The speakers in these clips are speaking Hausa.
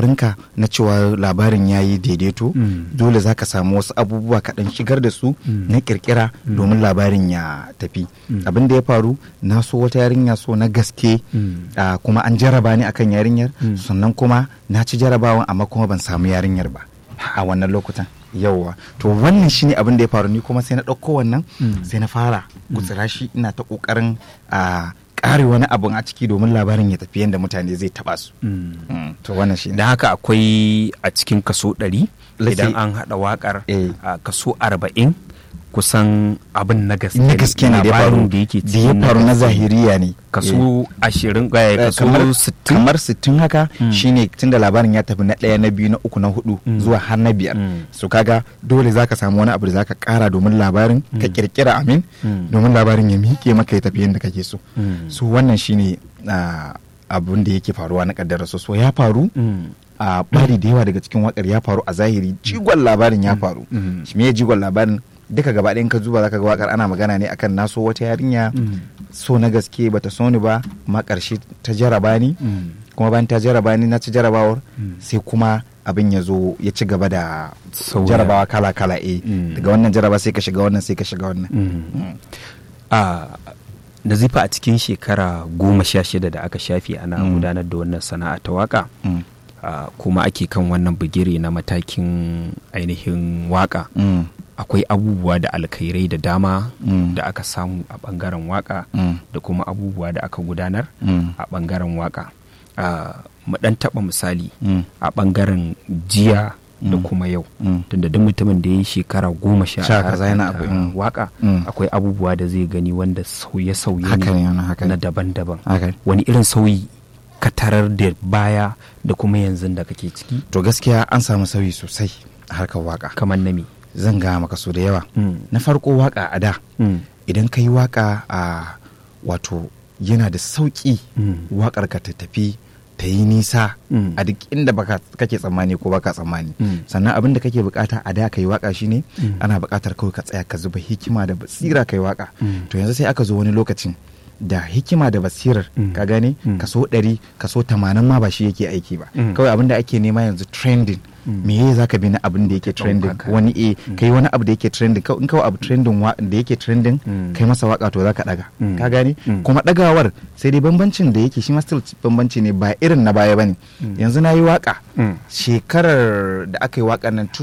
kokarinka na cewa labarin ya yi daidaito Mm. dole za ka samu wasu abubuwa kaɗan shigar da su na kirkira domin labarin ya tafi abin da ya faru na so wata yarinya so na gaske Mm. ah, kuma an jaraba ni akan yarinyar Mm. sannan kuma na ci jarabawan amma kuma ban samu yarinyar ba a wannan lokutan yauwa to wannan shine abin da ya faru ni kuma sai na ɗauko wannan Mm. sai na fara gutsira shi ina ta ƙoƙarin a ƙare wani abun a ciki domin labarin ya tafi yadda mutane zai taɓa su Mm. Mm, to wannan shine da haka akwai a cikin kaso ɗari Let's idan say- an haɗa waƙar Eh. a kaso arba'in kusan abin na gaske na gaske ne da ya faru labarin da yake da ya cikin faru na gaske. zahiriya ne kaso ashirin Eh, eh, kaso kamar sittin kamar sittin haka Mm. shine tunda labarin ya tafi na ɗaya na biyu na uku na hudu Mm. zuwa har na biyar Mm. so kaga dole zaka samu wani abu da zaka kara domin labarin ka kirkira amin Mm. domin labarin ya miƙe maka ya tafi yadda kake so Mm. so wannan shine ah, abun da yake faruwa na kaddara so so ya faru Mm. a bari da yawa daga cikin wakar ya faru a zahiri jigon labarin ya faru Mm. shi me jigon labarin duka gaba ɗayan ka zuba zaka ga wakar ana magana ne akan naso wata yarinya Mm. so na gaske bata so ni ba ma ƙarshe ta jaraba ni Mm. kuma bayan ta jaraba ni na ci jarabawar Mm. sai kuma abin ya zo ya ci gaba da Sauya. jarabawa kala kala eh Mm. daga wannan jaraba sai ka shiga wannan sai ka shiga wannan Mm. Mm. a nazifa a cikin shekara goma sha shida da aka shafe ana Mm. gudanar da wannan sana'a ta waka Mm. a, kuma ake kan wannan bigire na matakin ainihin waka Mm. akwai abubuwa da alkhairai da dama Mm. da aka samu a bangaren waka Mm. da kuma abubuwa da aka gudanar Mm. a bangaren waka a, mu dan taba misali Mm. a bangaren jiya da Mm. kuma yau Mm. tunda duk mutumin da ya yi shekara goma sha Sha a kaza harkar yana ta abu, mm. waka Mm. akwai abubuwa da zai gani wanda sauye-sauye haka ne wannan haka na ne daban-daban haka ne. wani irin sauyi ka tarar da baya da kuma yanzu da kake ciki to gaskiya an samu sauyi sosai a harkar waka kamar nami zan ga maka so da yawa Mm. na farko waka a da Mm. idan ka yi waka a wato yana da sauƙi Mm. wakar ka ta tafi ta yi nisa Mm. a duk inda baka kake tsammani ko baka tsammani Mm. sannan abin da kake bukata a da ka yi waka shine Mm. ana bukatar kawai ka tsaya ka zuba hikima da basira ka yi waka Mm. to yanzu sai aka zo wani lokacin da hikima da basirar Mm. ka gane Mm. kaso ɗari kaso tamanin ma ba shi yake aiki ba Mm. kawai abin da ake nema yanzu trending Mm. me ye zaka bi na abin da yake trending haka. wani e kai wani abu da yake trending kawai in kawai abu trending wa- da yake trending Mm. kai masa waka to zaka daga Mm. ka gane Mm. kuma dagawar sai dai bambancin da yake shi ma still bambanci ne ba irin na baya bane Mm. yanzu na yi waka Mm. shekarar da aka yi wakar nan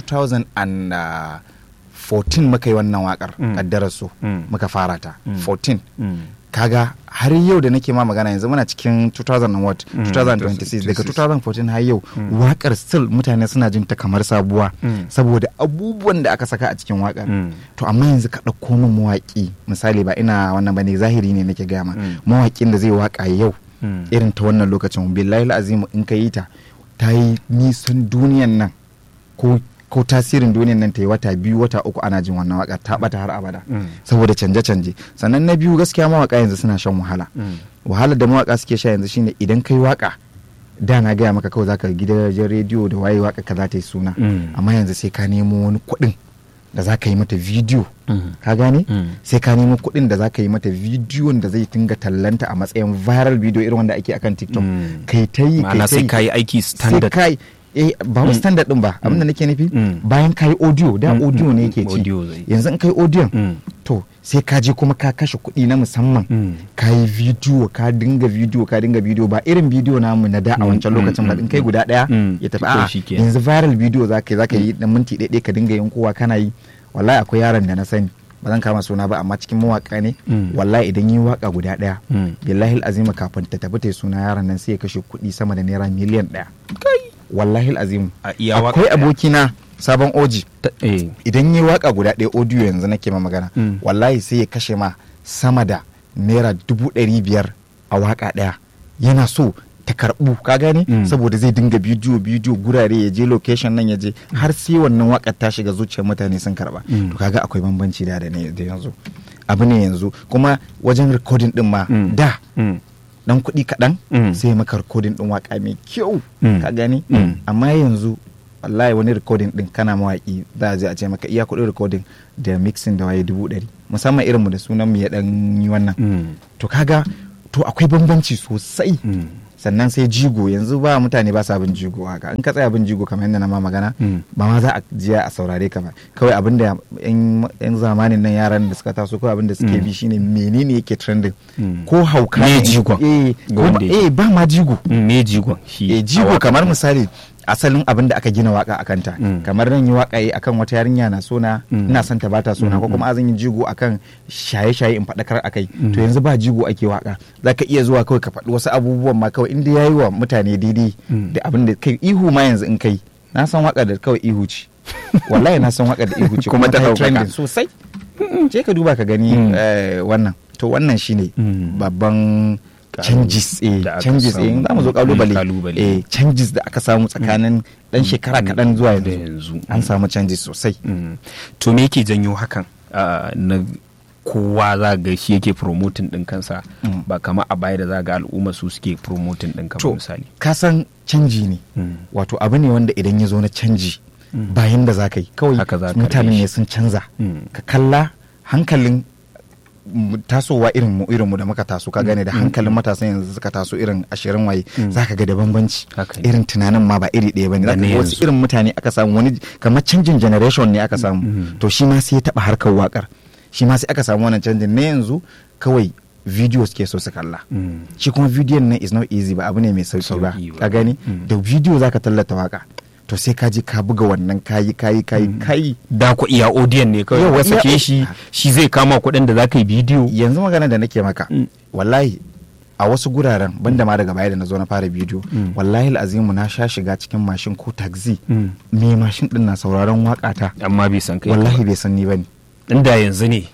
2014 muka yi wannan wakar Mm. kaddarar su Mm. muka fara ta Mm. 14 Mm. kaga har yau da nake ma magana yanzu muna cikin 2000 and what Mm, 2026 daga 26. 2014 har yau Mm. wakar still mutane suna jin ta kamar sabuwa Mm. saboda abubuwan da aka saka a cikin wakar Mm. to amma yanzu ka ɗauko min mawaƙi misali ba ina wannan bane zahiri ne nake gama Mm. mawaƙin da zai waka yau Mm. irin ta wannan lokacin billahi azimu in ka yi ta ta yi nisan duniyan nan ko ko tasirin duniyan nan ta yi wata biyu wata uku ana jin wannan waka ta bata har abada Mm. saboda canje-canje sannan na biyu gaskiya mawaka yanzu suna shan wahala Mm. wahalar da mawaka suke sha yanzu shine idan kai waka da na gaya maka kawai zaka gidajen rediyo da waye waka ka za ta yi suna Mm. amma yanzu sai ka nemo wani kuɗin da za ka yi mata bidiyo Mm. ka gane Mm. sai ka nemo kuɗin da za ka yi mata bidiyon da zai tinga tallanta a matsayin viral video irin wanda ake akan tiktok Mm. kai ta yi ma'ana sai ka yi aiki sai standard kai eh ba wai Mm. standard din ba abinda nake nufi Mm. bayan kai audio da Mm, audio mm, ne mm, yake ci audio zai. yanzu in kai audio Mm. to sai ka je kuma ka kashe kuɗi na musamman Mm. ka yi bidiyo ka dinga bidiyo ka dinga bidiyo ba irin bidiyo namu na da a Mm, wancan mm, lokacin ba mm, in kai guda ɗaya mm. ya tafi Kawai a shikenan. yanzu viral bidiyo za ka yi za ka yi na minti ɗaya ka dinga yin kowa kana yi wallahi akwai yaron da na sani ba zan kama suna ba amma cikin mawaka ne Mm. wallahi idan yi waka guda ɗaya Mm. billahi azima kafin ta tafi ta yi suna yaron nan sai ya kashe kuɗi sama da naira miliyan ɗaya wallahi azimu A iya waka akwai ɗaya. abokina sabon oji Ta- eh. idan yi waka guda ɗaya audio yanzu nake ma magana Mm. wallahi sai ya kashe ma sama da naira dubu ɗari biyar a waka ɗaya yana so ta karɓu ka gane Mm. saboda zai dinga bidiyo bidiyo gurare ya je location nan ya je har sai wannan wakar ta shiga zuciyar mutane sun karɓa Mm. to kaga akwai bambanci da da ne- da yanzu abu ne yanzu kuma wajen recording din ma Mm. da Mm. dan kuɗi kaɗan Mm. sai maka recording din waka mai kyau Mm. ka gani Mm. amma yanzu wallahi wani recording din kana mawaki za a je a ce maka iya kuɗin recording da mixing da waye dubu ɗari musamman irin mu da sunan mu ya dan yi wannan Mm. to kaga to akwai bambanci sosai Mm. sannan sai jigo yanzu ba mutane ba sa bin jigo haka in ka tsaya bin jigo kamar yadda na ma magana Mm. ba ma za a jiya a saurare ka ba kawai abin da yan zamanin nan yaran da suka taso kawai abin da suke Mm. bi shine menene yake trending Mm. ko hauka Me ne jigon? eh Ga ko wanda ba- yake. eh ba ma jigo Mm, me jigon shi eh a jigo waƙar kamar nan? misali asalin abin da aka gina waka akan ta Mm. kamar nan yi waka yi akan wata yarinya na sona Mm. ina son ta bata sona Mm, ko kuma azan yi jigo akan shaye-shaye in faɗakar akai Mm. to yanzu ba jigo ake waka zaka iya zuwa kawai ka faɗi wasu abubuwan ma kawai inda yayi wa mutane daidai Mm. da abin da kai ihu ma yanzu in kai na san waka da kawai ihu ce wallahi na san waka da ihu ce Kuma ta yi ɗaukaka. trending sosai je ka duba ka gani Mm. eh, wannan to wannan shine Mm. babban changes eh Da aka changes eh samu. za mu zo Mm, kalubale kalubale. eh changes da aka samu tsakanin dan shekara kaɗan zuwa da yanzu yanzu. an samu changes sosai Mm. to me yake janyo hakan Ah, na kowa za ga shi yake promoting din kansa Mm. ba kama a baya da za ga al'umma su suke promoting din to kamar misali ka san canji ne Mm. wato abu ne wanda idan ya zo na canji Mm. bayan da za ka yi kawai Haka za ka mutanen karɓe ne shi. sun canza Mm. ka kalla hankalin mu- tasowa irin mu irin mu da muka taso ka gane da hankalin matasan yanzu suka taso irin ashirin waye Mm. zaka ga da bambanci Haka ne. irin tunanin ma ba iri ɗaya bane Da zaka na ga wasu yanzu. irin mutane aka samu wani kamar canjin generation ne aka samu Mm. to shi ma sai ya taba harkar wakar shi ma sai aka samu wannan canjin na yanzu kawai video suke so su kalla Mm. shi kuma bidiyon nan is not easy ba abu ne mai sauki ba Sauki ba. ka gani Mm. da bidiyo zaka tallata waka to sai ka je ka buga wannan kayi kayi kayi kayi da ku iya audiyon ne kawai Yawa, ka sake iya- shi shi zai kama kuɗin da za ka yi bidiyo yanzu magana da nake maka Mm. wallahi a wasu guraren banda ma daga baya da na zo na fara bidiyo Mm. wallahi azimu na sha shiga cikin mashin ko taxi Mm. me mashin din na sauraron waka ta amma bai san kai wallahi bai san ni bane inda yanzu ne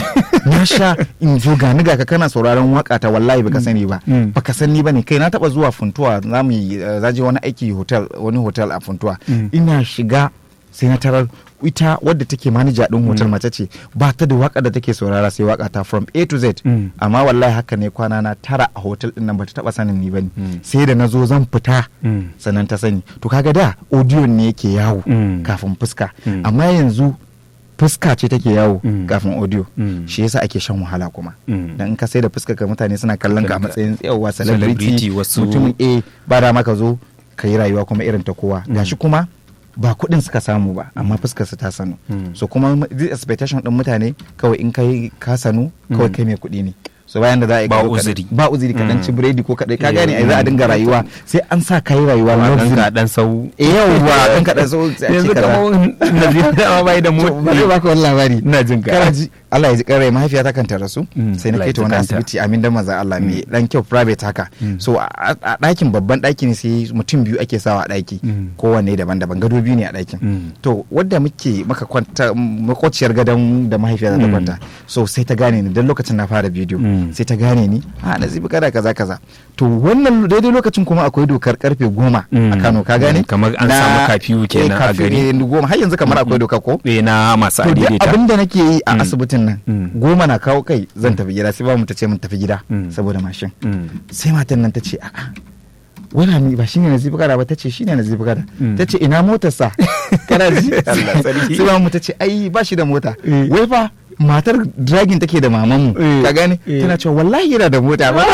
na sha in zo ga ni ga ka kana sauraron waka ta wallahi baka sani ba Mm. baka san ni bane kai na taba zuwa funtuwa za mu yi eh, za je wani aiki hotel wani hotel a funtuwa Mm. ina shiga sai na tarar ita wadda take manaja din hotel mace ce ba ta da waka da take saurara sai waka ta from A to Z Mm. amma wallahi haka ne kwana na tara a hotel din nan bata taba sanin ni bane Mm. sai da na zo zan fita Mm. sannan ta sani to kaga da audio ne yake yawo Mm. kafin fuska Mm. amma yanzu fuska ce take yawo Mm. kafin audio Mm. shi yasa ake shan wahala kuma Mm. dan in ka sai da fuska ka mutane suna kallon ka a Suna- matsayin yawa Celebrity, celebrity wasu- mutumin A ba da maka zo ka yi rayuwa kuma irin ta kowa gashi kuma ba kuɗin suka samu ba amma fuskar su ta sanu Mm. so kuma the expectation din mutane kawai in kai ka sanu kawai Mm. kai mai kuɗi ne so bayan da za a yi Ba ka zo ka- uzuri. ba uzuri ka dan Mm. ci biredi ko kadai ka Eh, gane ai za a dinga mm. rayuwa sai an sa kai rayuwa Wa luxury. ɗan ka ɗan sau Eh, yawwa dan ka dan so sai a ce yanzu kaza. kamar nazir dama bai da To, mu bari baka wani labari ina jin ka kana ji Allah ya ji karai mahaifiyata kan ta rasu Mm, sai na Allah kai ya ta ji wani kanta. asibiti amin dan manzon Allah mai dan kyau private haka Mm. so a a ɗakin babban ɗaki ne sai mutum biyu ake sawa a ɗaki Mm. kowanne daban-daban gado biyu ne a ɗakin Mm. to wadda muke maka kwanta makwaciyar gadon da mahaifiyata ta Mm. kwanta so sai ta gane ni dan lokacin na fara bidiyo Mm. sai ta gane ni a nazibi kada kaza kaza to wannan daidai lokacin kuma akwai dokar karfe goma a Mm. Kano ka gane Mm, kamar an Na- samu kafiyu eh, kenan a kafiyu gari. ne, goma har yanzu kamar akwai doka ko eh na masu to duk adaidaita abin da nake yi a Mm. asibitin nan Mm. goma na kawo kai zan tafi gida sai ba mu ta ce mun tafi gida Mm. saboda mashin Mm. sai matan nan ta ce a'a wani mi ba shine nazifi kada ba ta ce shine nazifi kada Mm. ta ce ina motar sa kana ji Allah sarki. sai ba mu ta ce ai ba shi da mota Eh. wai fa matar dragin take da maman mu Eh. ka gane Eh. tana cewa wallahi yana da mota ba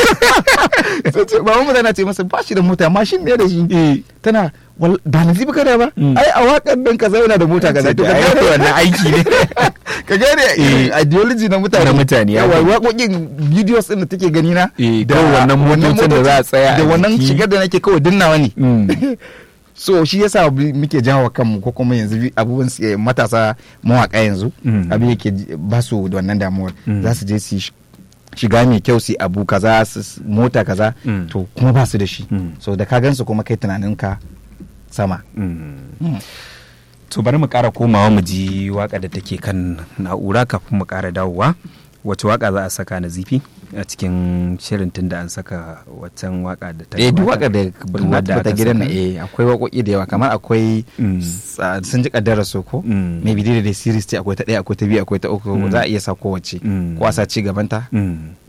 sai ce maman mu tana ce masa ba shi da mota mashin ne da shi tana wal- ba nazifi kada ba Mm. ai a wakan nan kaza yana da mota kaza to ka Ai, gane wannan aiki ne ka gane Eh. ideology na mutane Na mutane, ya yawa gani. waƙoƙin videos din da take gani na Eh, kawai wannan motocin da za a tsaya da a wannan jiki. shigar da nake kawai dinnawa ne Mm. so shi yasa bi- muke jawo kanmu ko kuma yanzu bi- abubuwan su- eh, matasa mawaka yanzu Mm. abin yake ji- ba su da wannan damuwar Mm. za su je su yi sh- shiga mai kyau su yi abu kaza su s- mota kaza Mm. to kuma ba su da shi Mm. so da ka gansu kuma kai tunaninka sama Mm. to bari mu ƙara komawa mu ji waka da take kan na'ura kafin mu ƙara dawowa wace waka za a saka na zifi a cikin shirin tunda an saka waccan waka da ta eh duk gabata? waka da Duk wadda bata aka gidan na saka? eh akwai waƙoƙi da yawa kamar akwai Mm. sa- sun ji kaddara so ko Mm. maybe dai da series ce akwai ta ɗaya akwai ta biyu akwai ta uku Mm. za a iya sa kowace Mm. ko a sa ci gabanta Mm.